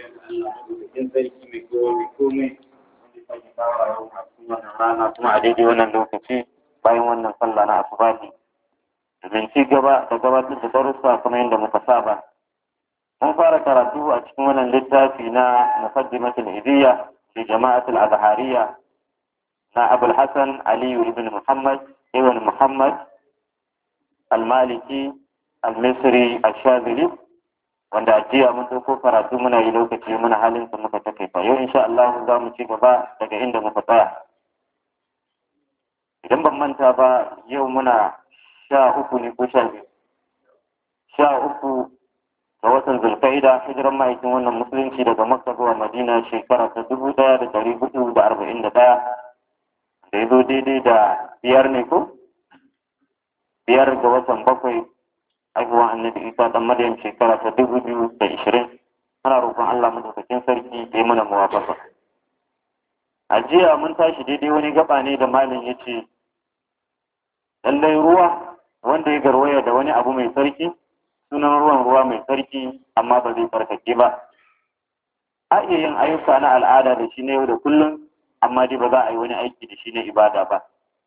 cikin sarki mai kowa mai komai wanda ta ke kawo a yau a cikin wannan rana kuma a daidai wannan lokaci bayan wannan sallah na asubahi domin ci gaba da gabatar da darussa kamar yadda muka saba mun fara karatu a cikin wannan littafi na muqaddimatul idiyya li jama'atul azhariyya na abul hasan ali ibn muhammad ibn muhammad al-maliki al-misri al-shazili wanda a jiya mun ɗauko karatu muna yi lokaci muna halin su muka take fa yau insha Allah za mu ci gaba daga inda muka tsaya idan ban manta ba yau muna sha uku ne ko sha biyu sha uku ga watan zulkaida hijiran ma'aikin wannan musulunci daga makka zuwa madina shekara ta dubu ɗaya da ɗari hudu da arba'in da ɗaya da ya zo daidai da biyar ne ko biyar ga watan bakwai haihuwan annabi isa dan maryam shekara ta dubu biyu da ishirin ana roƙon allah madaukakin sarki ya yi mana muwafaka a jiya mun tashi daidai wani gaba ne da malin ya ce lallai ruwa wanda ya garwaya da wani abu mai sarki sunan ruwan ruwa mai sarki amma ba zai tsarkake ba a iya yin ayyuka na al'ada da shi na yau da kullum amma dai ba za a yi wani aiki da shi na ibada ba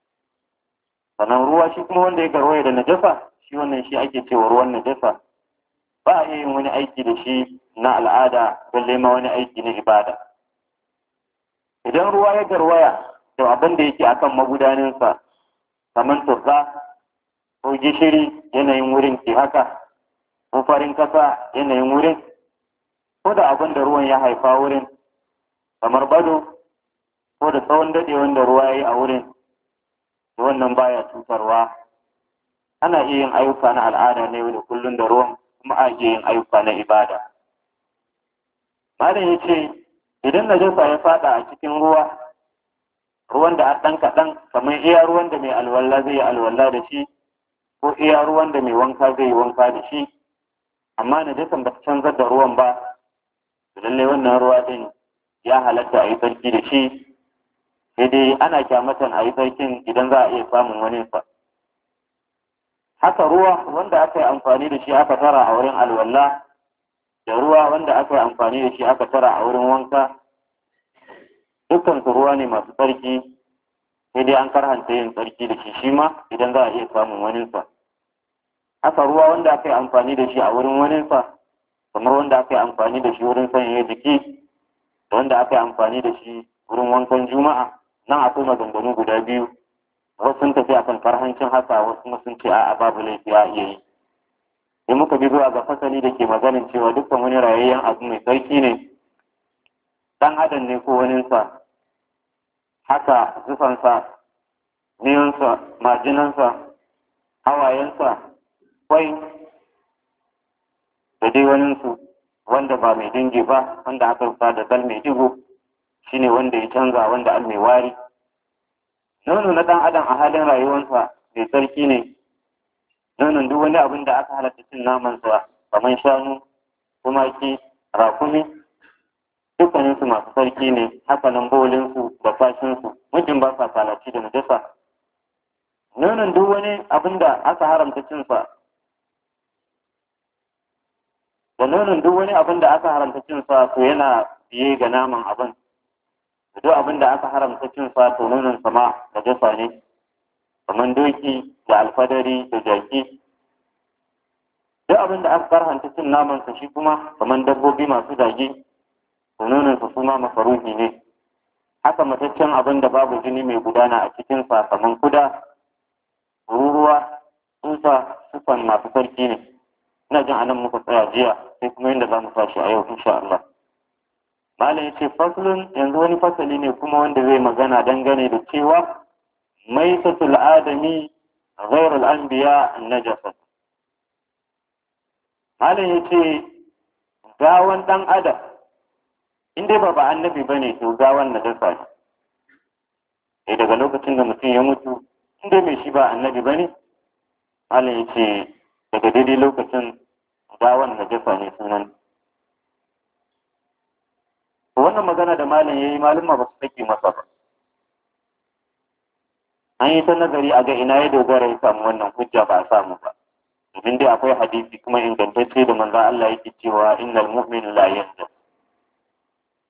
sannan ruwa shi kuma wanda ya garwaya da najasa shi wannan shi ake cewa ruwan najasa ba a iya yin wani aiki da shi na al'ada balle ma wani aiki na ibada idan ruwa ya garwaya da abin da yake akan magudaninsa kamar turza ko gishiri yanayin wurin ke haka ko farin kasa yanayin wurin ko da abin da ruwan ya haifa wurin kamar bado ko da tsawon daɗewan da ruwa ya yi a wurin wannan baya cutarwa ana iya yin ayyuka na al'ada ne da kullum da ruwan kuma a iya yin ayyuka na ibada malam ya ce idan najasa ya fada a cikin ruwa ruwan da a ɗan kaɗan kamar iya ruwan da mai alwala zai yi alwala da shi ko iya ruwan da mai wanka zai yi wanka da shi amma najasan ba ta canzar da ruwan ba lallai wannan ruwa ɗin ya halatta a yi sarki da shi sai dai ana kyamatan a yi sarkin idan za a iya samun wani sa haka ruwa wanda aka yi amfani da shi aka tara a wurin alwala da ruwa wanda aka yi amfani da shi aka tara a wurin wanka dukkan su ruwa ne masu tsarki sai dai an karhanta yin tsarki da shi shi ma idan za a iya samun waninsa haka ruwa wanda aka yi amfani da shi a wurin waninsa kamar wanda aka yi amfani da shi wurin sanyaya jiki da wanda aka yi amfani da shi wurin wankan juma'a nan akwai maganganu guda biyu wasu sun tafi akan karhancin haka wasu kuma sun ce a'a babu laifi a iya yi sai muka bi zuwa ga fasali da ke maganin cewa dukkan wani rayayyen abu mai sarki ne dan adam ne ko waninsa haka zufansa miyonsa majinansa hawayensa kwai da dai waninsu wanda ba mai dingi ba wanda aka rufa da dal mai digo shine wanda ya canza wanda al mai wari nono na ɗan adam a halin rayuwarsa mai sarki ne nonon duk wani abin da aka halatta cin namansa kamar shanu tumaki rakumi dukkaninsu masu sarki ne hakanan bolinsu da fashinsu mutum ba sa kalaci da najasa nonon duk wani abin da aka haramta cinsa da nonon duk wani abin da aka haramta cinsa to yana biye ga naman abin duk abin da aka haramta cin sa to nonon sama da jasa ne kamar doki da alfadari da jaki duk abin da aka karhanta cin naman sa shi kuma kamar dabbobi masu dage to nonon sa kuma masarufi ne haka mataccen abin da babu jini mai gudana a cikin sa kamar kuda ruruwa tsusa sufan masu sarki ne ina jin anan muka tsaya jiya sai kuma yadda za mu tashi a yau insha Allah Malam ya ce faslun yanzu wani fasali ne kuma wanda zai magana dangane da cewa maitatul adami ghairul anbiya najasa. Malam ya ce gawan dan adam in dai ba ba annabi bane to gawan najasa ne. Sai daga lokacin da mutum ya mutu in dai mai shi ba annabi bane Malam ya ce daga daidai lokacin gawan najasa ne sunan wannan magana da malam ya yi malama ba su sake masa ba an yi ta nazari a ga ina ya dogara ya samu wannan hujja ba a samu ba domin dai akwai hadisi kuma ingantacce da manzon Allah yake cewa innal mu'min la yanzu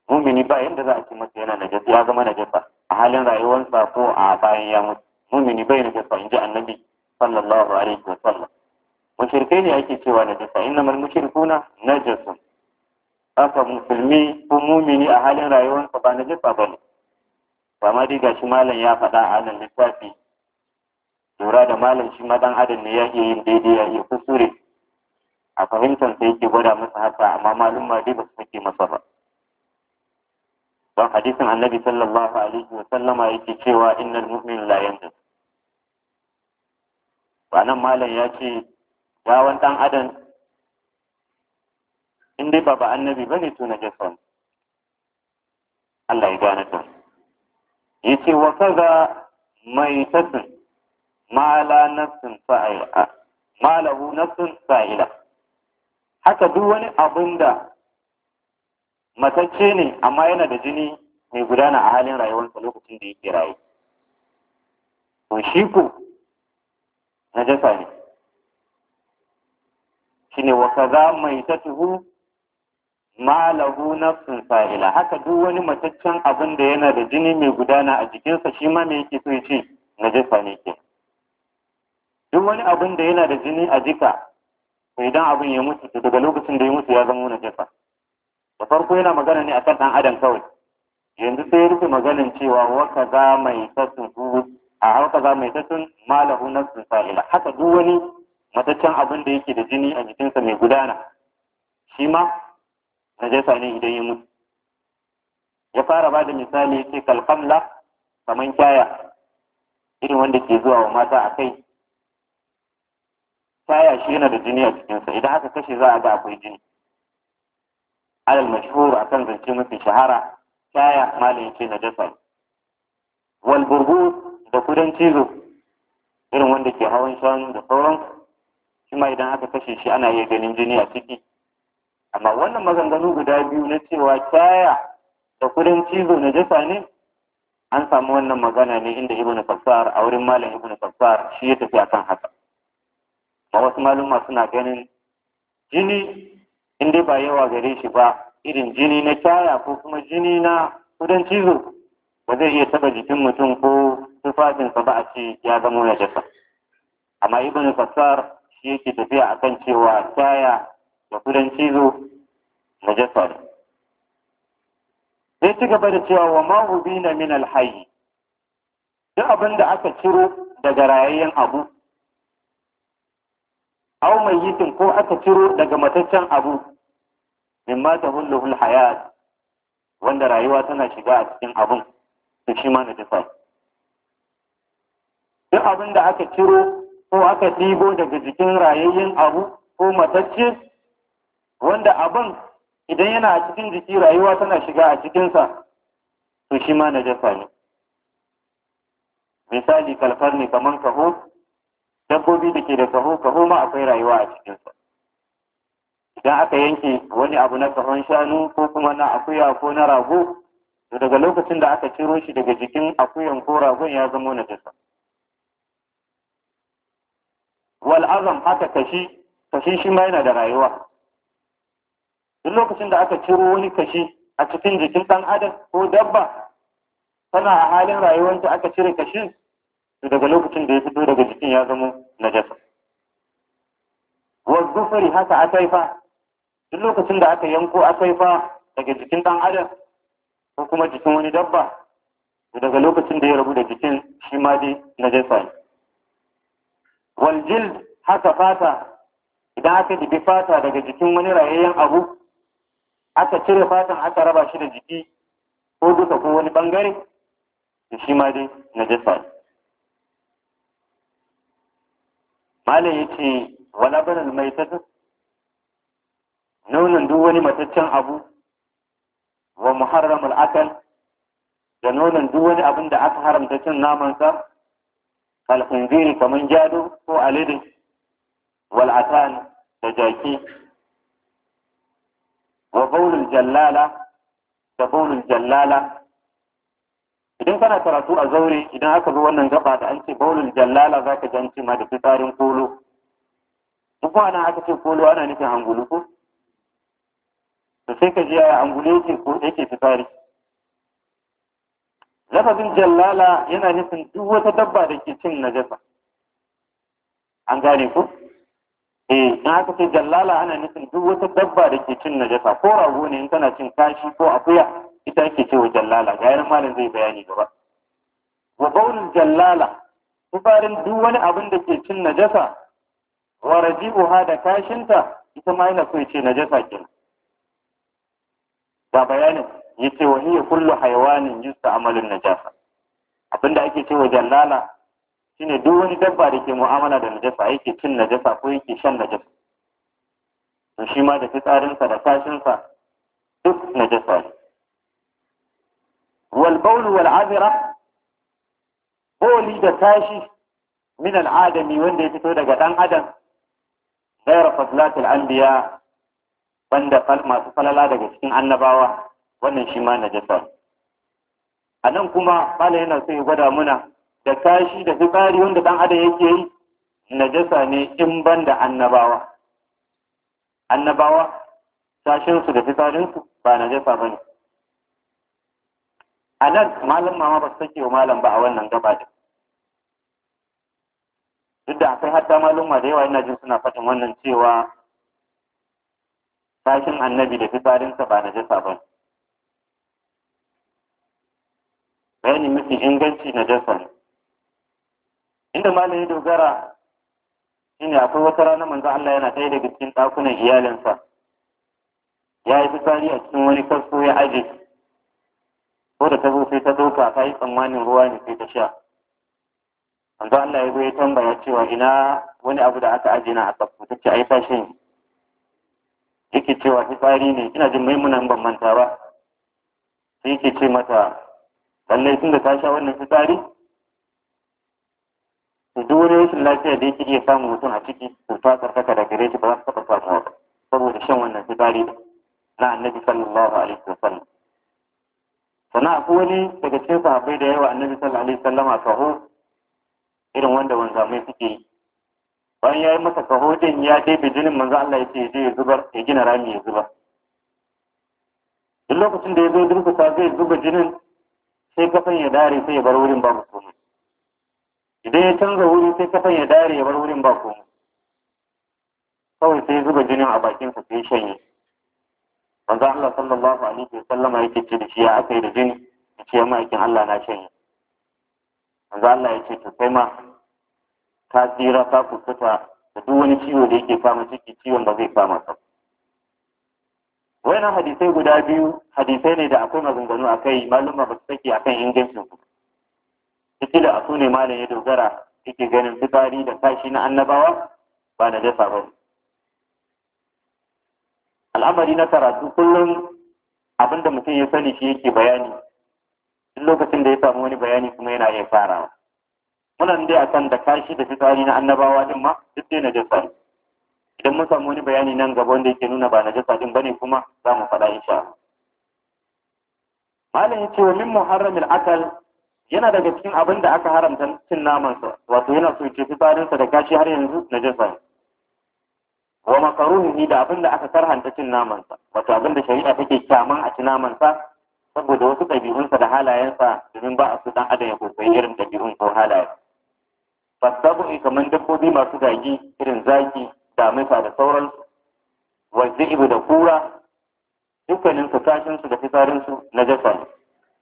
mumini ba yanda za a ce masa yana najasa ya zama najasa a halin rayuwarsa ko a bayan ya mutu mumini bai najasa in ji annabi sallallahu alaihi wa sallam mushrikai ne ake cewa najasa innamal mushrikuna najasun haka musulmi ko mumini a halin rayuwarsa ba najasa bane ba ma dai gashi malam ya faɗa a nan littafi lura da malam shi ma dan adam ne ya iya yin daidai ya iya kusure a fahimtar sa yake gwada masa haka amma malum ma dai ba su sake masa ba don hadisin annabi sallallahu alaihi wa sallama yake cewa innal mu'min la yanjus ba nan malam ya ce gawan dan adam in dai ba ba annabi bane to na jasa Allah ya gane ta yace wa kaza mai tasin ma la nafsin fa'ila ma lahu nafsin fa'ila haka duk wani abin da matacce ne amma yana da jini mai gudana a halin rayuwarsa lokacin da yake raye to shi ko najasa ne shine wa kaza mai tatuhu ma lahu nafsin fa'ila haka duk wani mataccen abin da yana da jini mai gudana a jikinsa shi ma me yake so ya ce najasa ne ke duk wani abin da yana da jini a jika to idan abin ya mutu to daga lokacin da ya mutu ya zama najasa da farko yana magana ne akan dan adam kawai yanzu sai ya rufe maganin cewa wa kaza mai tasun a haka za mai tasun malahu nafsin fa'ila haka duk wani mataccen abin da yake da jini a jikinsa mai gudana shi ma najasa ne idan ya mutu ya fara ba da misali ya ce kalkamla kaman kyaya irin wanda ke zuwa wa mata a kai kyaya shi yana da jini a cikinsa idan aka kashe za a ga akwai jini alal mashhur akan zance mafi shahara kyaya malin ya ce najasa ne wal burbu da kudan cizo irin wanda ke hawan shanu da sauransu shi ma idan aka kashe shi ana iya ganin jini a ciki amma wannan maganganu guda biyu na cewa kyaya da kudin cizo na jasa ne an samu wannan magana ne inda ibnu fassar a wurin malam ibnu fassar shi ya tafi akan haka ma wasu maluma suna ganin jini in dai ba yawa gare shi ba irin jini na kyaya ko kuma jini na kudin cizo ba zai iya taba jikin mutum ko tufafinsa ba a ce ya zama na jasa amma ibnu fassar shi yake tafiya akan cewa kyaya da kudan cizo na jasa ne. Sai ci gaba da cewa wa mahubi na min alhayi, duk abin da aka ciro daga rayayyen abu, au mai yitin ko aka ciro daga mataccen abu, min ma ta hulluhul hayat wanda rayuwa tana shiga a cikin abun, to shi ma na jasa. Duk abin da aka ciro ko aka ɗibo daga jikin rayayyen abu ko matacce, wanda abin idan yana a cikin jiki rayuwa tana shiga a cikinsa to shi ma najasa ne misali kalfar ne kamar kaho dabbobi da ke da kaho kaho ma akwai rayuwa a cikinsa idan aka yanke wani abu na kahon shanu ko kuma na akuya ko na rago to daga lokacin da aka ciro shi daga jikin akuyan ko ragon ya zama najasa wal azam haka kashi kashi shi ma yana da rayuwa duk lokacin da aka ciro wani kashi a cikin jikin ɗan adam ko dabba tana a halin rayuwarta aka cire kashin to daga lokacin da ya fito daga jikin ya zama najasa wa zufari haka akaifa duk lokacin da aka yanko akaifa daga jikin ɗan adam ko kuma jikin wani dabba to daga lokacin da ya rabu da jikin shi ma dai najasa ne wal jild haka fata idan aka dibi fata daga jikin wani rayayyen abu aka cire fatan aka raba shi da jiki ko duka ko wani bangare da shi ma dai na jasa ne. Malam ya ce wala banal mai ta nonon duk wani mataccen abu wa muharramul akal da nonon duk wani abin da aka haramta cin namansa kalfinziri kamar jado ko alide wal atan da jaki wa baulul jallala da baulul jallala idan kana karatu a zaure idan aka zo wannan gaba da an ce baulul jallala za ka janci ma da fitsarin kolo duk ana aka ce kolo ana nufin hangulu ko to sai ka ji yaya angule yake ko yake fitsari lafazin jallala yana nufin duk wata dabba da ke cin najasa an gane ku eh in aka ce jallala ana nufin duk wata dabba da ke cin najasa ko rago ne in kana cin kashi ko akuya ita ake cewa jallala ga yaran malam zai bayani gaba wa baulul jallala tufarin duk wani abin da ke cin najasa wa raji'uha da kashinta ita ma yana so ya ce najasa kenan ga bayanin yace wa hiya kullu hayawanin yusta'malun najasa abinda ake cewa jallala shine duk wani dabba da ke mu'amala da najasa yake cin najasa ko yake shan najasa to shi ma da fitsarinsa da kashinsa duk najasa ne wal bawl wal azra boli da tashi min al adami wanda ya fito daga dan adam ghayra fadlatil anbiya banda masu falala daga cikin annabawa wannan shi ma najasa a nan kuma mala yana so ya gwada muna da kashi da fitsari wanda dan adam yake yi najasa ne in ban da annabawa annabawa sashinsu da fitsarinsu ba najasa ba ne a nan malam mama ba su sake wa malam ba a wannan gaba din duk da akwai hatta malumma da yawa ina jin suna faɗin wannan cewa sashin annabi da fitsarinsa ba najasa ba ne bayani mafi inganci na jasa ne inda malam ya dogara shine akwai wata rana manzo Allah yana ɗaya daga cikin ɗakunan iyalinsa ya yi fitsari a cikin wani kasko ya aje ko da ta zo sai ta ɗauka ta yi tsammanin ruwa ne sai ta sha manzo Allah ya zo ya tambaya cewa ina wani abu da aka aje na a kasko ta ce ai ta shan yake cewa fitsari ne ina jin maimunan ban manta ba sai yake ce mata lallai tun da ta sha wannan fitsari to duk wani rashin lafiya da yake iya samun mutum a ciki to ta tsarkaka da gare shi ba za su taɓa samuwa ba saboda shan wannan fitsari na annabi sallallahu alaihi wa sallam sannan akwai wani daga cikin sahabbai da yawa annabi sallallahu alaihi wa sallama kaho irin wanda wanzamai suke yi bayan ya yi masa kaho din ya ɗebe jinin manzo Allah ya ce ya je ya zubar ya gina rami ya zubar duk lokacin da ya zo durkusa zai zuba jinin sai kafan ya dare sai ya bar wurin babu komai idan ya canza wuri sai kafan ya dare ya bar wurin ba komai kawai sai zuba jinin a bakinsa sai shanye manzo Allah sallallahu alaihi wa sallama yake ce da shi ya aka yi da jini ya ce ma'aikin Allah na shanye manzo Allah ya ce to kai ma ka tsira ka kuskata da duk wani ciwo da yake kama ciki ciwon ba zai kama ka wayannan hadisai guda biyu hadisai ne da akwai maganganu a kai maluma ba su sake a kan ingancin su ciki da asu ne malam ya dogara yake ganin fitsari da kashi na annabawa ba na dasa ba al'amari na karatu kullum abin da mutum ya sani shi yake bayani duk lokacin da ya samu wani bayani kuma yana iya farawa muna dai akan da kashi da fitsari na annabawa din ma duk dai na dasa ne idan mun samu wani bayani nan gaba wanda yake nuna ba na jasa din bane kuma za mu faɗa insha Allah malam yace wa min muharramil akal yana daga cikin abin da aka haramta cin naman sa wato yana so ce fitsarin sa da kashi har yanzu na jasa ne wa makaruhi da abin da aka karhanta cin naman sa wato abin da shari'a take kyaman a ci naman sa saboda wasu ɗabi'unsa da halayensa domin ba a su dan adam ya koyi irin ɗabi'un ko halaye fasabu kamar dabbobi masu gagi irin zaki damisa da sauransu wanda ibu da kura dukkanin su kashinsu da fitsarinsu na jasa ne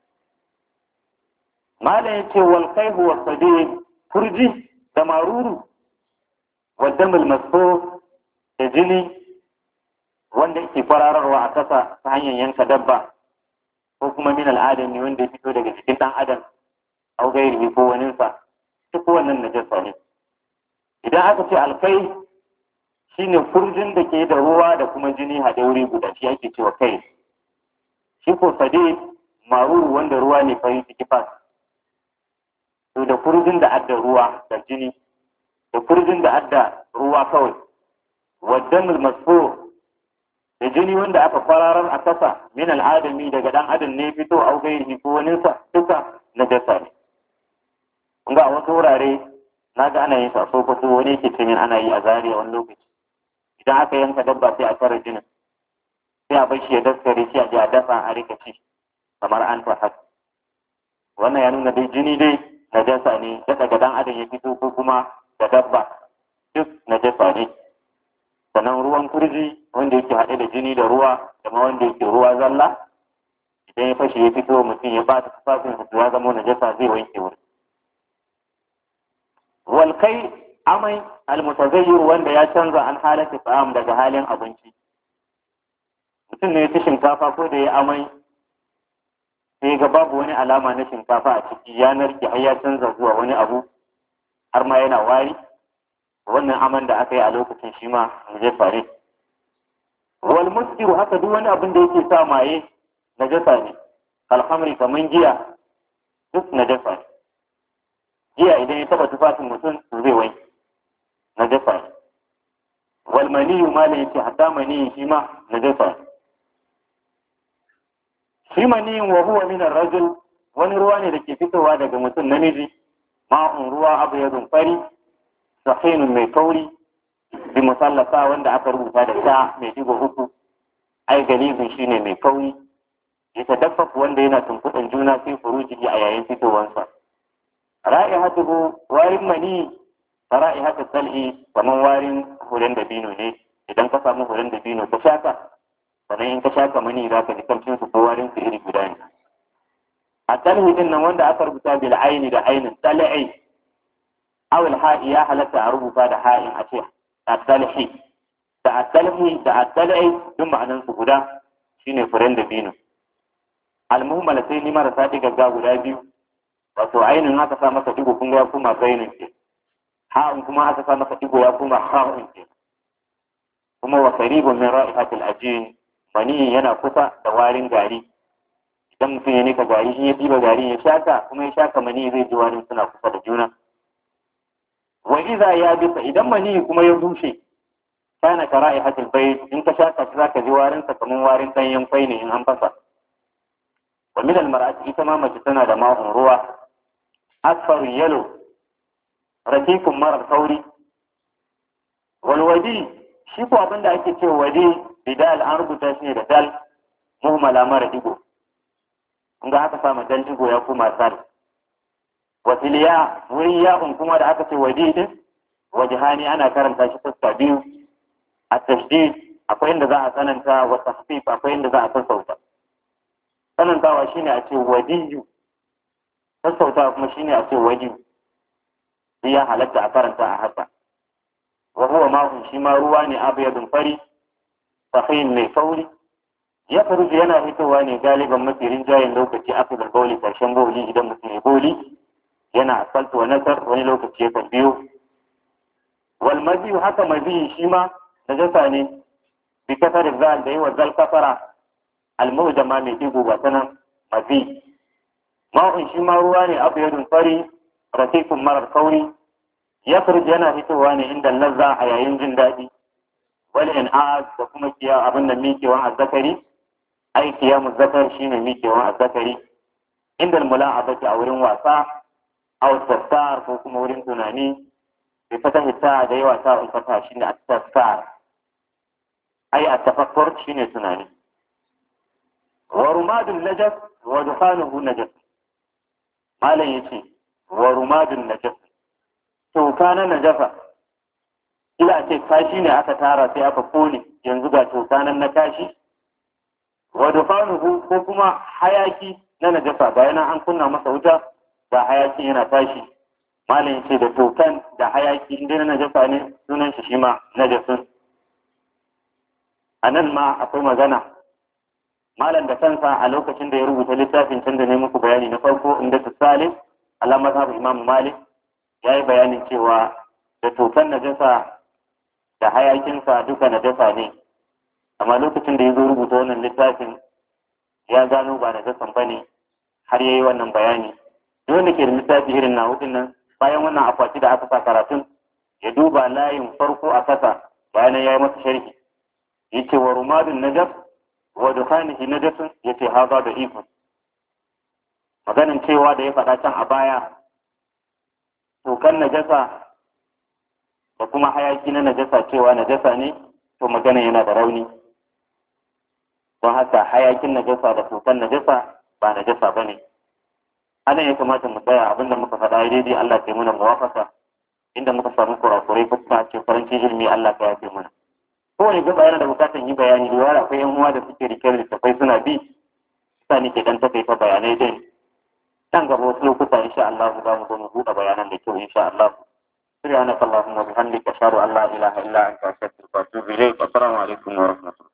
malam ya ce wal kaihu wa sadi kurji da maruru wa damul maso da jini wanda yake farararwa a kasa ta hanyar yanka dabba ko kuma min al'adami wanda ya fito daga cikin dan adam au gairi ko waninsa duk wannan najasa ne idan aka ce alkai shine furjin da ke da ruwa da kuma jini haɗe wuri guda shi ake cewa kai shi ko sade maruru wanda ruwa ne fari ciki fas to da furjin da adda ruwa da jini da furjin da adda ruwa kawai waddamul masfo da jini wanda aka kwararar a kasa min al'adami daga dan adam ne fito au gairi ko waninsa duka na jasa ne kun ga a wasu wurare na ga ana yin sa sokoto wani yake ce min ana yi a zariya wani lokaci idan aka yanka dabba sai a tara jinin sai a bar shi ya daskare shi a ji a dafa a rika ci kamar an ta haka wannan ya nuna dai jini dai najasa ne da daga dan adam ya fito ko kuma da dabba duk najasa ne sannan ruwan kurji wanda yake haɗe da jini da ruwa da ma wanda yake ruwa zalla idan ya fashe ya fito mutum ya bata tufafin su ya zama najasa zai wanke wuri wal kai amai almutazayyir wanda ya canza an halata ta'am daga halin abinci mutum ne ya ci shinkafa ko da ya amai sai ga babu wani alama na shinkafa a ciki ya narke har ya canza zuwa wani abu har ma yana wari wannan aman da aka yi a lokacin shi ma najasa ne wal muskiru haka duk wani abin da yake sa maye najasa ne alhamri kaman giya duk najasa ne giya idan ya taba tufafin mutum to zai wanke najasa ne wal maniyu ma la yace hatta maniyi shi ma najasa ne shi maniyin wa huwa min ar-rajul wani ruwa ne da ke fitowa daga mutum namiji ma'un ruwa abu ya fari sahinun mai kauri bi musallasa wanda aka rubuta da sha mai digo uku ai galibin shine mai kauri ya tadaffafu wanda yana tunkuɗin juna sai furuji a yayin fitowansa ra'ihatuhu warin mani ra'ihatu sal'i kaman warin hulen dabino ne idan ka samu hulen dabino ka shaka sannan in ka shaka mani za ka ji kamcin su ko warin su iri guda ne a talhi din nan wanda aka rubuta bil aini da ainin tal'i awil ha'i ya halatta a rubuta da ha'in a ce at-talhi da at-talhi da at-tal'i duk ma'anan su guda shine furen dabino al-muhammala sai ni marasa digagga guda biyu wato ainin aka sa masa digo kun ga kuma zainin ke ha'un kuma aka sa masa digo ya kuma ha'un ke kuma wa qaribun min ra'ihatil ajin mani yana kusa da warin gari idan mutum ya nika gari shi ya diba gari ya shaka kuma ya shaka mani zai ji warin suna kusa da juna wa idza ya bisa idan mani kuma ya bushe kana ka ra'ihatil bayt in ka shaka shi zaka ji warin sa kaman warin danyen kwai ne in an fasa wa min al mar'ati ita ma mace tana da ma'un ruwa asfar yalo rafikun marar sauri wal wadi shi ko abin da ake cewa wadi bidal an rubuta shi ne da dal muhammala mara digo in ga aka samu dal digo ya kuma sal wasiliya wurin ya'un kuma da aka ce wadi din wajihani ana karanta shi fuska biyu a tashdid akwai inda za a tsananta wa tahfif akwai inda za a sassauta tsanantawa shine a ce wadiyu sassautawa kuma shine a ce wadiyu sai ya halatta a karanta a haka wa huwa ma'un shi ma ruwa ne abyadun fari sahin mai sauri ya faruji yana fitowa ne galiban mafi rinjayen lokaci afirka bauli karshen bauli idan mutum ya bauli yana asaltu wa nasar wani lokaci ya biyo wal maziyu haka maziyi shi ma najasa ne bi kasar zal da yawa zal kasara almujama mai digo ba sanan mazi ma'un shi ma ruwa ne abyadun fari rafikun marar kauri ya yana fitowa ne inda lazza a yayin jin daɗi wal in'az da kuma kiya abin da mikewan azzakari ai kiyamu zakar shine mikewan azzakari inda mula'abati a wurin wasa aw tafsar ko kuma wurin tunani bi fata hita da yawa ta ulfata shine at-tafsar ai at-tafakkur shine tunani wa rumadun najas wa dukhanuhu najas malam yace wa rumadun najas toka na najasa ila ce kashi ne aka tara sai aka kone yanzu ga toka nan na kashi wa dufanuhu ko kuma hayaki na najasa ga yana an kunna masa wuta ga hayaki yana tashi malam ce da tokan da hayaki inda na najasa ne sunan shi shima najasun a nan ma akwai magana malam da kansa a lokacin da ya rubuta littafin can da ne muku bayani na farko inda su salim alamar haɓu imam malik ya yi bayanin cewa da tokan najasa da hayakinsa duka najasa ne amma lokacin da ya zo rubuta wannan littafin ya gano ba najasan ba ne har ya yi wannan bayani duk wanda ke da littafi irin na hudun nan bayan wannan akwati da aka sa karatun ya duba layin farko a kasa bayan ya yi masa sharhi ya ce wa rumadun najas wa dukhanihi najasun ya ce haza da ikon maganin cewa da ya faɗa can a baya tokan najasa da kuma hayaki na najasa cewa najasa ne to magana yana da rauni don haka hayakin najasa da tutan najasa ba najasa ba ne anan ya kamata mu tsaya abinda muka faɗa daidai Allah ya muna muwafaka inda muka samu kurakurai ko kuma ce faranci ilimi Allah ka yafe mana kowane gaba yana da bukatar yi bayani da wara akwai yan uwa da suke rike da tafai suna bi sa ni ke dan takaita bayanai din nan gaba wasu lokuta insha Allah za mu zo mu buɗe bayanan da kyau insha Allah سبحانك اللهم وبحمدك أشهد أن لا إله إلا أنت أستغفرك وأتوب إليك والسلام عليكم ورحمة الله